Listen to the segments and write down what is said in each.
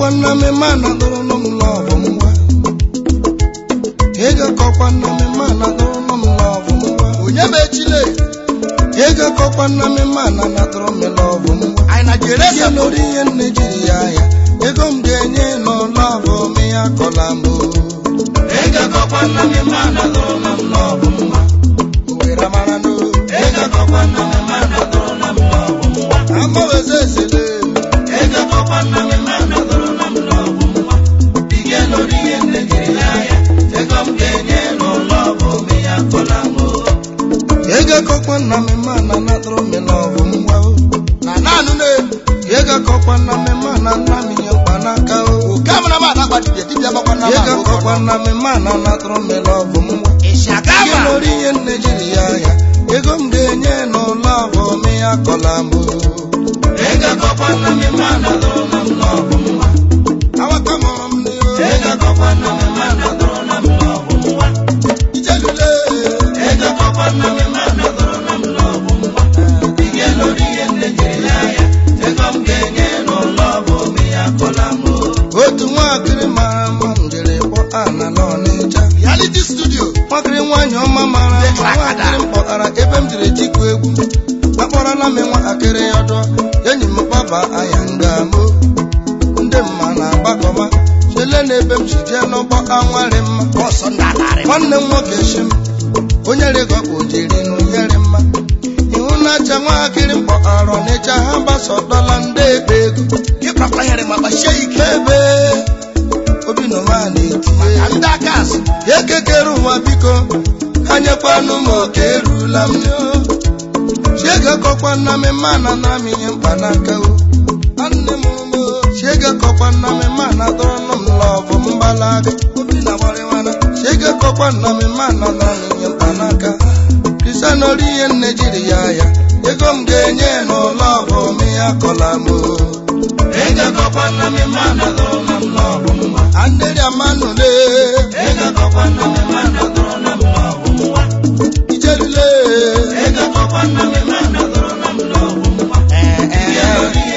kọkwa nna m ma na dụrụ nụ m lọvụ ngwa ego kọkwa nna m ma na dụrụ nụ m lọvụ ngwa onye ma echile ego kọkwa nna m ma na na dụrụ m lọvụ ngwa anyị na jere ego lórí ihe nne jiri ya ya ego m ga-enye n'ụlọọbụ m ya kọla m o. ego kọkwa nna m ma na dụrụ nụ m lọvụ ngwa owere mara n'o ego kọkwa nna m ma na dụrụ nụ m lọvụ ngwa amaweze esele ego kọkwa nna m ma na dụrụ nụ m lọvụ ngwa ige lórí ihe nne jiri ya ya ego m ga-enye n'ụlọọbụ m ya kọla m o. ego kọkwa nna m ma na na dụrụ m lọvụ ngwa o. na naanụ na-elu Yega kọkwa na mmemme na nna m ihe mkpanaka o. oke amara m adakpa dibịa dibịa gbakwa na Yega kọkwa na mmemme na natụrụ mmele ọgụ m nwa. ịshaga Ihe ma lórí ihe nne jiri ya ya. Ego m ga-enye n'ụlọ ọgụ m ya kọla m o. Yega kọkwa na mmemme na natụrụ na mmele ọgụ m nwa. Awaka mụrụ m n'ihu. Yega kọkwa na mmemme na natụrụ na mmele ọgụ m nwa. Ijelule. Yega kọkwa na mmemme na natụrụ na mmele ọgụ m nwa. Ihe lórí ihe nne jiri ya ya. Ego m ga-enye n'ụlọ ọgụ m ya kọla m o. Otu nwaakịrị mara mma m jiri kpọ ana n'Ọnịcha. reality studio Nwakịrị nwaanyị ọma mara mma nwaakịrị m kpọtara ebe m jiri tikwu egwu. Akpọrọla m nwatakịrị ọdọ enyi m gbaba anya nga mo. Ndị mma na-agbakọma chele n'ebe m si jee n'ụgbọ anwarị mma. bọsụ ndị atarị Nwanne m nwoke shi m onye rịgọkpụ jiri n'ụnyere mma. Ihu na-acha nwatakịrị m kpọtara Ọnịcha ha gbasọdọla ndị ebe ego. ịkpakwa nyere ma gbasie ike Ebe obi nọma na-etinye ka ndị aka azụ ekekere ụwa biko anyekwanụ m oke erula m chiege kọkwa nna m ma na na m ihe mkpanaka o nne m ụmụ chiege kọkwa nna m ma na dọrọnụ m lọvụ mgbalaga obi na gbarịwana chiege kọkwa nna m ma na na m ihe mkpanaka kristianori ihe nne jiri ya ya ego m ga-enye n'ụlọ ọgụ m ya kọla m o ego kọkwa nna m ma na dọrọnụ m lọvụ mma andịrị amanụle ego kọkwa nna m ma na dọrọnụ m lọvụ mma ijelule ego kọkwa nna m ma na dọrọnụ m lọvụ mma ee ee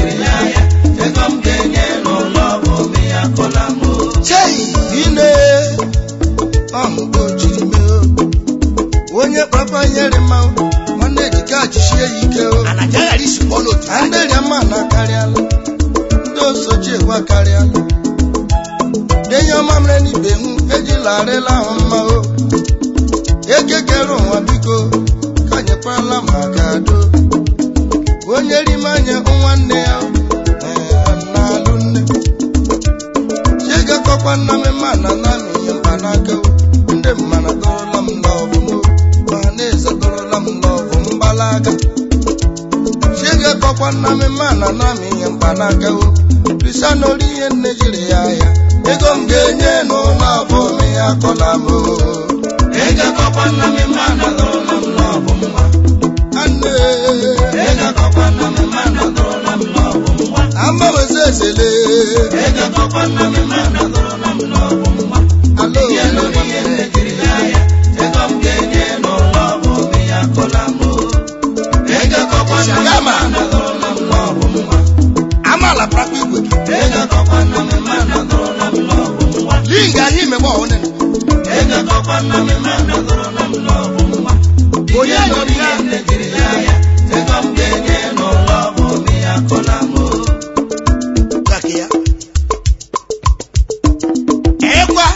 chei ine ọmụgo jiri mee o. onye kpakpa nyere mma o, nwanne ejike ajisie ya ike o anaja ghara isi kpọọ n'otu ha andịrịa mma na akarịala ndị osochi egwu akarịala denye ọma mere n'ibe hụ ejila arịla ahụ mma o ekekere ụwa biko ka nyekwarala maka do onye rime anya nwanne ya ee, na-alụ nne chiegakọkwa nna m ma na na m ihe mkpanaka o ndị mmana dọrọla m lọvụ m o ma na-eze dọrọla m lọvụ mgbalaga chiege kọkwa nna m ma na na m ihe mkpanaka o kristianori ihe nne jiri ya ya ego m ga-enye n'ụlọ ọbụ m ya kọla m o ego kọkwa nna m ma na dọrọla m lọvụ mma anne ego kọkwa nna m ma na dọrọla m lọvụ mma amaweze esele ego kọkwa nna m ma na dọrọla m lọvụ mma alo ihe lori ihe nne jiri ya ya ego m ga-enye n'ụlọ ọbụ m ya kọla m o ego kọkwa nna m ma na dọrọla m lọvụ mma amaala prakwa igwe ego kọkwa nna m ma na dọrọla m lọvụ mma n'ihi ga anyị imegbe ọhụrụ ego kọkwa nna m ma na dọrọla m lọvụ mma onye lori ya nne jiri ya ya ego m ga-enye n'ụlọ ọbụ m ya kọla m o kaka ya ekwa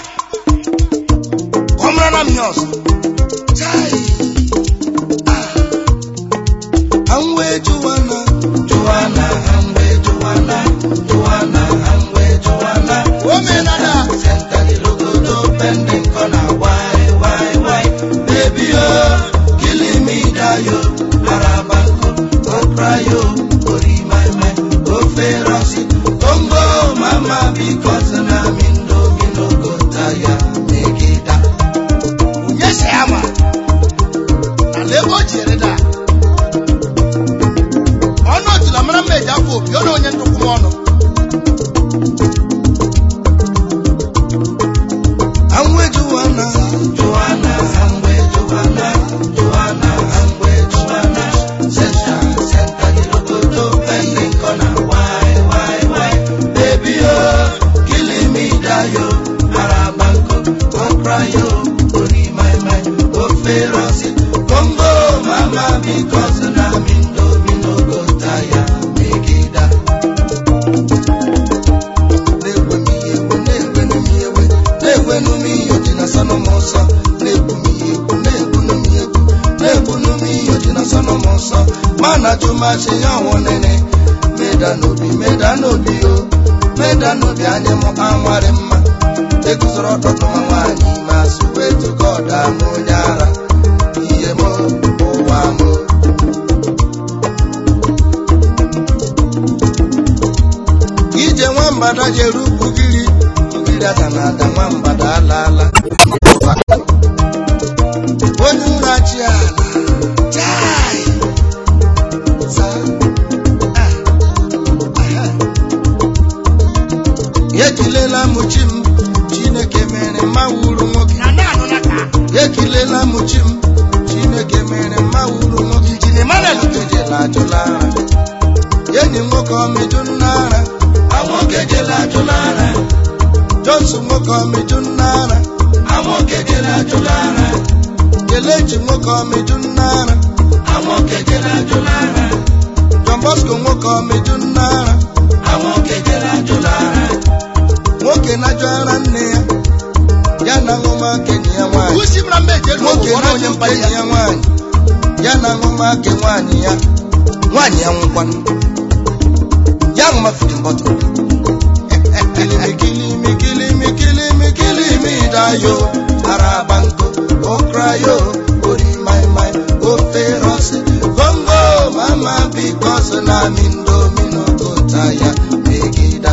ọ mara na m ihe ọzọ Chai. Ah. Anwe Joanna, Joanna, Anwe Joanna, Joanna, Anwe Joanna. omenala Center the logo pending corner. Why, why, why? Baby, oh, killing me, die, oh. Arabanko, oh, cry, oh, worry my mind, oh, ferocity. Congo, mama, because I'm in domino, go tire, make it up. onye si ya ma na ebe o jere da ọnụ otula mara mma eji afọ obi ọ na onye ntụkwụ m ọnụ Anwe Joanna, Joanna, Anwe Joanna, Joanna, Anwe Joanna. Center, center the logo pending corner. Why, why, why? Baby, oh, masị ya ọnwụ nene meda n'obi meda n'obi o meda n'obi anyị mụ anwarị mma eguzoro ọtụtụ nwa nwaanyị ma sụwa etuka ọda m onye ara ihe m ụwa m ije nwambada jere ugwugiri ugiri ada na ada nwambada alaala onye ụra chi ala chai Saa. Ah. Aha. ekilela m chi m chineke mere mma wuru nwoke na naanụ na ka ekilela m chi m chineke mere mma wuru nwoke Injin Emmanuel. nwoke jela ajụla ara enyi nwoke ọmịjụ nna ara nwoke jela ajụla ara johnson nwoke ọmịjụ nna ara nwoke jela ajụla ara kelechi nwoke ọmịjụ nna ara nwoke jela ajụla ara john bosco nwoke ọmịjụ nna ara nwoke jela ajụla ara nwoke na-ajụ ara nne ya ya na ṅụmaka enyi ya nwaanyị usi mra mba eji elu nwoke ụgwọ na onye mkpa enyi ya nwaanyị ya na ṅụmaka nwaanyị ya nwaanyị ya nwụkwanụ ya ṅụma fidin bọtụl kilimi kilimi kilimi kilimi dayo araba nko okrayo ori mai mai ofe rosi gongo mama bikos na mindomino kota ya megida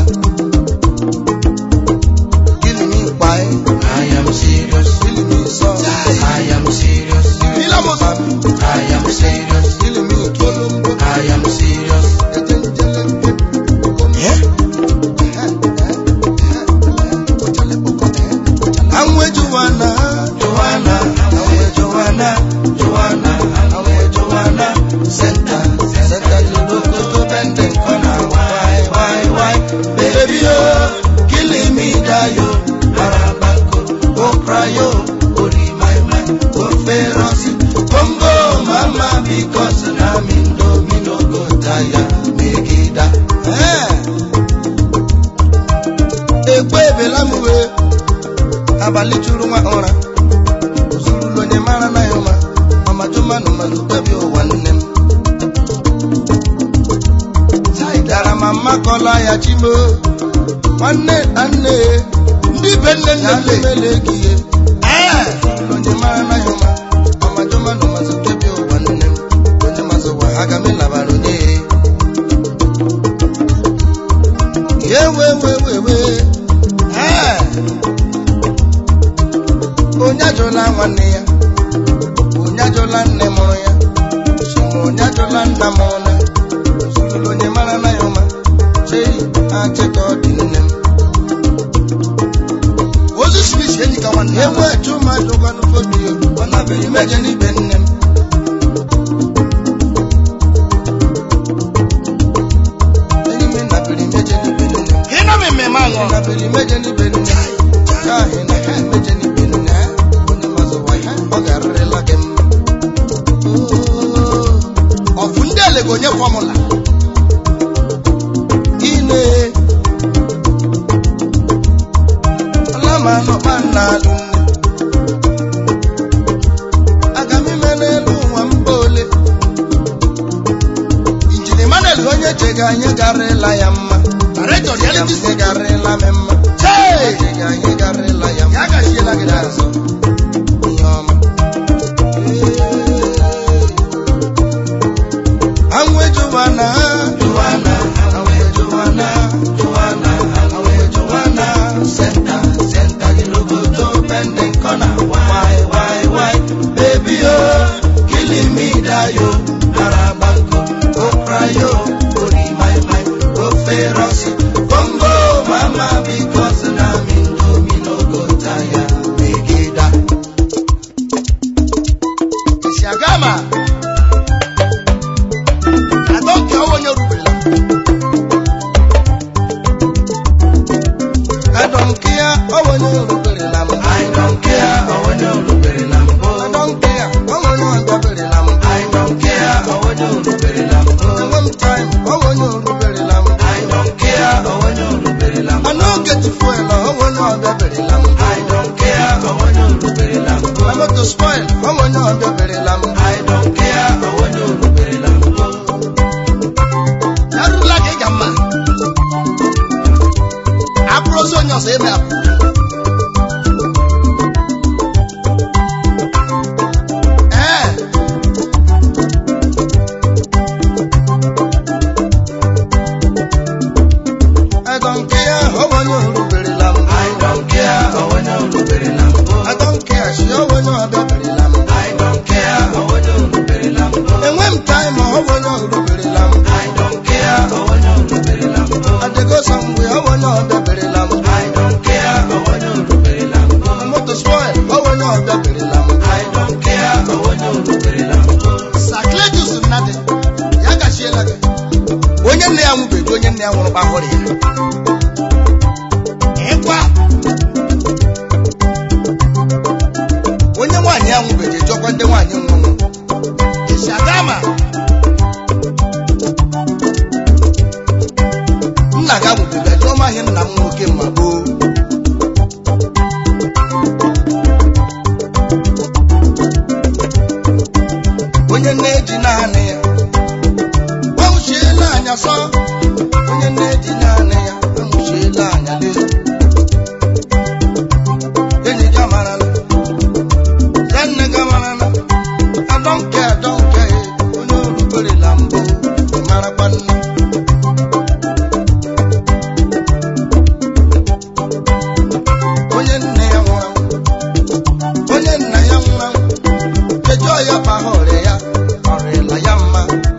kilimi kpai I am serious kilimi sọ I am serious Ilamos. I am serious kilimi kolombo I am serious Anwe Joanna, Joanna, Anwe Joanna, Joanna, Anwe Joanna, Senta, Senta Luloko to bending corner, why, why, why, baby oh, killing me dayo, Arabako, oh cry oh, Ori my man, oh feroci, Congo mama because na mindo mino go tire, megida. Eh. Ekwe ebela m wee abalị juru nwa ụra zurulu onye mara na ya ụma ọmajumanụ manụ kwebi ụwa nne m dara ma mmakọla ya chimo nwanne na nne ndị be nne nne ya m le lemele gị ihe ee zurulu onye mara na ya ụma ọmajumanụ mazụ kwebi ụwa nne m onye mazụ ụwa aga m ịlabara onye ya ewe we we we ee onye ajụla nwanne ya onye ajụla nne mụrụ ya sima onye ajụla nna mụrụ na zurulu onye mara na ya ụma chei achịka ọ dị nne m ozu smith enyi ka nwanne ya enwe chuma jụkwanụ fobio ọ nabere meje n'ibe nne m enyi m nabere meje n'ibe nne m ị nọ m mmemme aṅụ nabere meje n'ibe nne m ka ahị na ha meje n'ibe nne ha onye mazụwa ya ọ ga-arịrịla gị mma Oo. ọfụ ndị ele ga-onye fọmụla ine alamanọkpa na-alụ nne aga m ime n'elu ụwa mba ole injin emmanuel onye chega anyị garịla ya mma director reality Anyị studio garịla m mma chee chega anyị garịla ya mma ya gachiela gị n'azụ azụ ihe ọma anwụ ejuwana juwana anwụ ejuwana juwana anwụ ejuwana senta senta gilogoto pending corner why why why baby oh killing me dayo arabanko okrayo ori my my o feroci congo mama because na me no me no go tire megida esi aga ma adọnke ọwa onye ruberela I don't care, oh, when you're looking at them. I don't care, oh, when you're looking at them. I don't care, oh, when you're looking at them. I don't care, oh, when you're looking at them. One time, onye nna ya nwụrụ kpahụrụ ya ịkwa onye nwaanyị ya nwụbeghị jọkwa ndị nwaanyị nwụrụ ishagama nna ga nwụbeghị jụọ m ahịa nna m nwoke ma gboo onye na-eji naanị ya anwụchiela anya sọ onye na-eji naanị ya anwụchiela anya lee enyi gị amarala ya nne gị amarala adọnke adọnke onye oruberela mbụ marakwa nne onye nne ya nwụrụ anwụ onye nna ya nwụrụ anwụ kejọọ ya kpahụ ọrịa ya ọrịla ya mma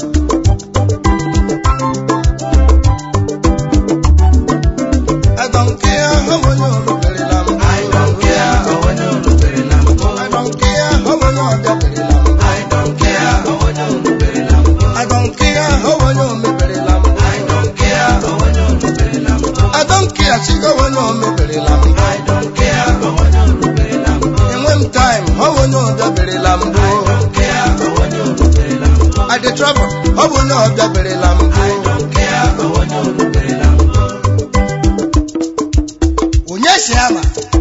I don't care how many oruberela mbụ I don't care how onye orubere na mbụ. I don't care how many ọbịaberela mbụ I don't care how onye orubere na mbụ. I don't care how many omeberela mbụ I don't care how onye orubere na mbụ. I don't care chigo onye omeberela mbụ I don't care how onye orubere na mbụ. enwe m time how onye ọbịaberela mbụ I don't care how onye orubere na mbụ. I dey trouble ọ bụ onye ọbịaberela mbụ I don't care how onye orubere na mbụ. onye si ama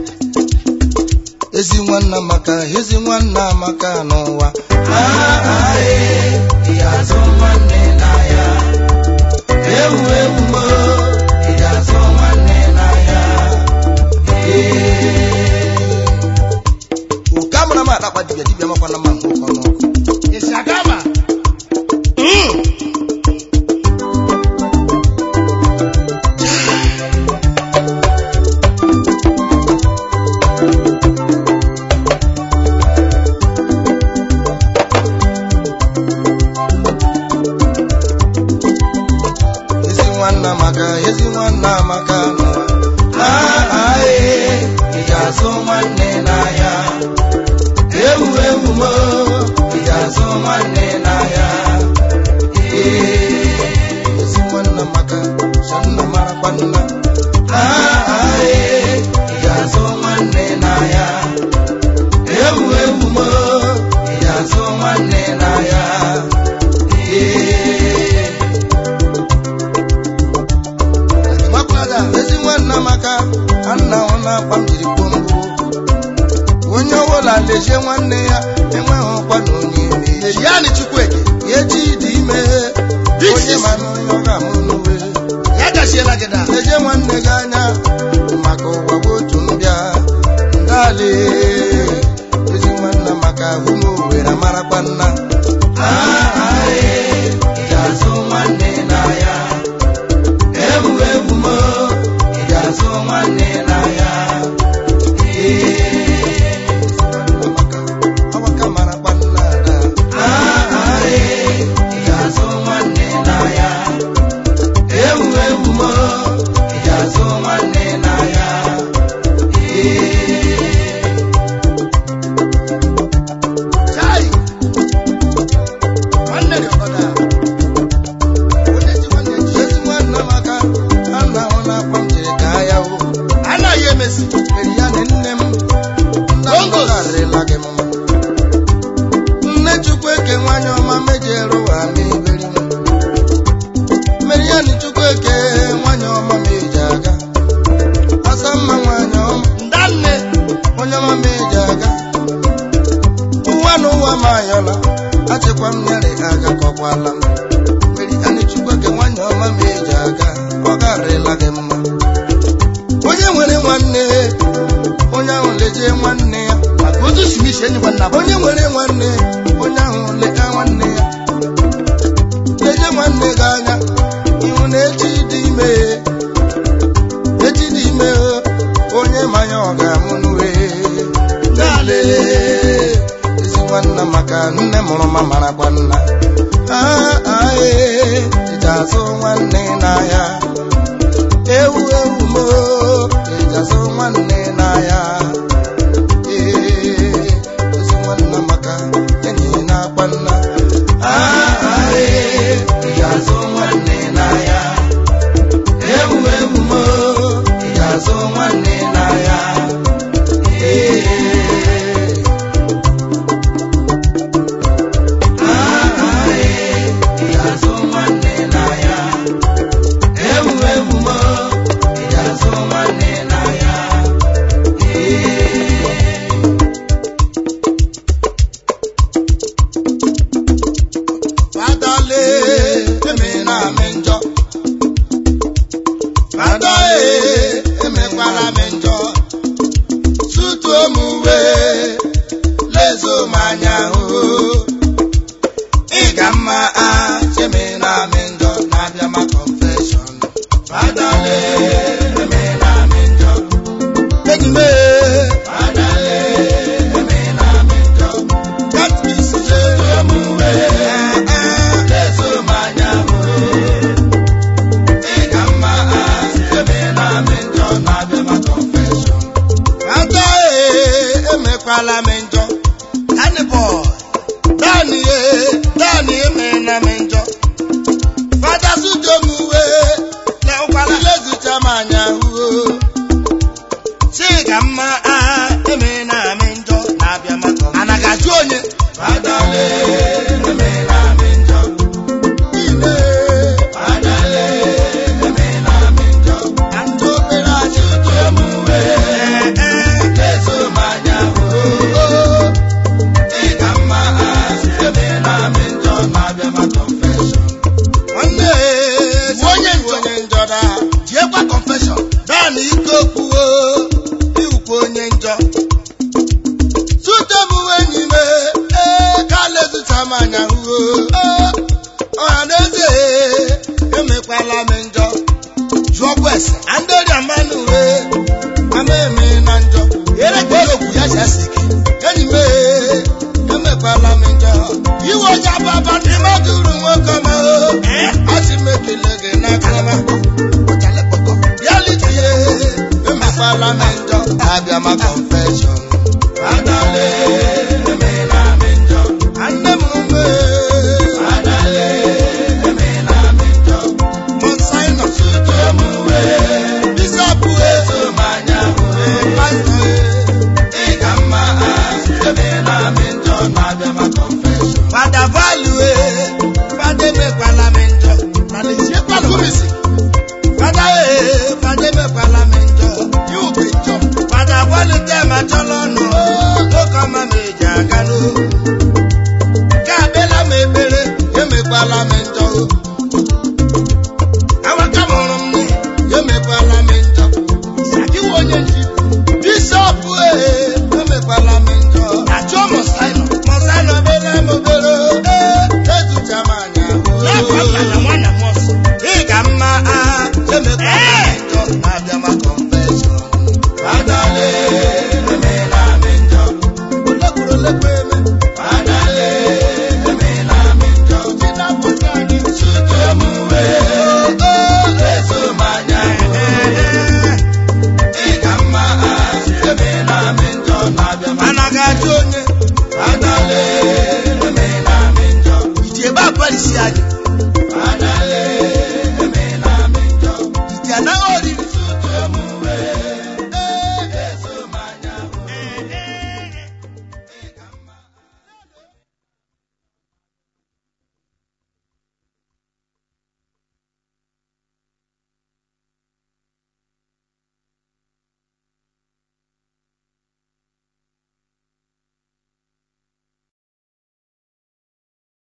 ezi nwanna maka ezi nwanna maka n'ụwa Ah, ah, eh, ị ga-azụ nwanne n'ahịa. Ewu ewu mo, ị ga-azụ nwanne n'ahịa. oke amara m akpakpa dibịa dibịa makwana mma nke ụkọ n'ọkụ ishagama ezi nwanna maka ezi nwanna maka n'ụwa Ah, ah, eh, ị ga-azụ nwanne n'ahịa. Ewu ewu mo, ị ga-azụ nwanne n'ahịa. Eh, ezi nwanna maka sọ nna marakwa nna ah, ah, eh, ị ga-azụ nwanne n'ahịa. Ewu ewu mo, ị ga-azụ nwanne n'ahịa. Eh, makwada ezi nwanna maka anna ọ na-akpa m jiri kpoo mbụ onye ọbụla lejie nwanne ya enweghị ọkwa na onye ime ya ejiani chukwueke ya eji dị ime onye ma na onye ọ ga-amụ n'uwe ya gachiela gị da lejie nwanne gị anya maka ụwa bụ otu mbịa ndali ezi nwanna maka ahụ m owere marakwa nna ah, ah, eh, ị ga-azụ nwanne n'ahịa. Ewu ewu mo, ị ga-azụ nwanne n'ahịa. Eh, maka ọgbaka marakwa nna ada ah, ah, eh, ị ga-azụ nwanne n'ahịa. Ewu ewu mo, ị ga-azụ nwanne n'ahịa. Eh, chai nwanne dị ọgọda onye ji nwanne ji ezi nwanna maka anna ọ na-akpa m jiri gaa ya o anaghị emesi mere ya na nne m nna m Bongos. gọzarịla gị mma nne chukwu eke nwanyị ọma mejere ụwa m iberi m mere ya na chukwu eke nwanyị ọma meji aga asa mma nwanyị ọma ndanne onye ọma meji aga ụwa na ụwa m ayọla achịkwa m nyere aga kọkwala m mere ya na chukwu eke nwanyị ọma meji aga ọ garịla gị mma onye nwere nwanne onye ahụ lejee nwanne ya maka otu si n'isi enyi nwanna bụ onye nwere nwanne onye ahụ leta nwanne ya leje nwanne gị anya ihu na echi dị ime echi dị ime onye manya ọ ga-amụ n'uwe nale ezi nwanna maka nne mụrụ ma marakwa nna ae eji azụ nwanne n'ahịa ewu ewu mo eji azụ nwanne n'ahịa ee ezi nwanna maka jekwa confession naanị ike okwuwo iwukwa onye njọ sute bụ enyi m ee ka lezuta m anya huo ọha na eze emekwala m njọ jụọkwa ese andịrịa mmanụ wee ama eme na njọ ere ka okwu ya si asị gị enyi m ee emekwala m njọ iwe onye ababa dị madụrụ nwoke ọma o asị m ekele gị n'aka ọma ọchalepọtọ ya litie emekwala m njọ abịa ma confession Adale, emela m njọ. anne m mee Adale, emela m njọ. monsinus Emuwe, bishop eso m anya hụ. pastor Ị ka mma asị, emela m njọ na-abịa ma confession. fada value fada emekwala m njọ na leziekwana kumisi fada ee fada emekwala m njọ ya ube njọ fada kwalite ma chọlọ nụ nwoke ọma m eji aga n'o ka akpela m ekpere emekwala m njọ awaka mụrụ m nne emekwala m njọ sakiwa onye nji bishọp ee emekwala m njọ ajụọ mọsaịnọ mọsanọ bere m obere ee ezucha m anya n'afọ nna na nwanna m ọsọ ị ga mma agha emekwala m njọ na-abịa ma confession Adale, emela m njọ. olekwuru olekwa eme Adale, emela m njọ. dị na-apụta anyị Tutu emuwe, eso m anya hụ. Ị ka mma asị, emela m njọ na-abịa ma mana ga-ajụ onye Adale, emela m njọ. iji ebe abalị si anyị